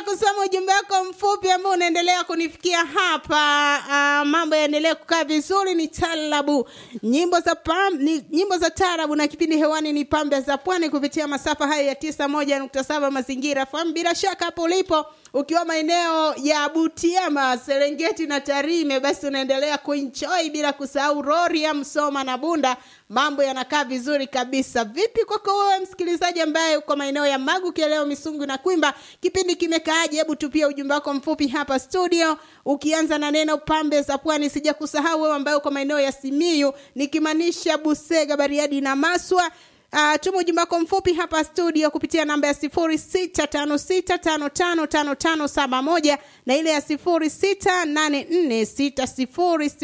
kusoma ujumbe wako mfupi ambao unaendelea kunifikia hapa. Uh, mambo yaendelee kukaa vizuri. Ni talabu nyimbo za pam, ni, nyimbo za tarabu na kipindi hewani ni pambe za pwani kupitia masafa hayo ya tisa moja nukta saba mazingira fahamu. Bila shaka hapo ulipo ukiwa maeneo ya Butiama, Serengeti na Tarime, basi unaendelea kuenjoy bila kusahau Rorya, Msoma na Bunda. Mambo yanakaa vizuri kabisa. Vipi kwako wewe msikilizaji ambaye uko maeneo ya Magu, Kieleo, Misungu na Kwimba? Kipindi kimekaaje? Hebu tupia ujumbe wako mfupi hapa studio, ukianza na neno pambe za pwani. Sija kusahau wewe ambaye uko maeneo ya Simiyu, nikimaanisha Busega, Bariadi na Maswa. Uh, tuma ujumbe wako mfupi hapa studio kupitia namba ya sifuri sita tano sita tano tano tano tano saba moja na ile ya sifuri sita nane nne sita sifuri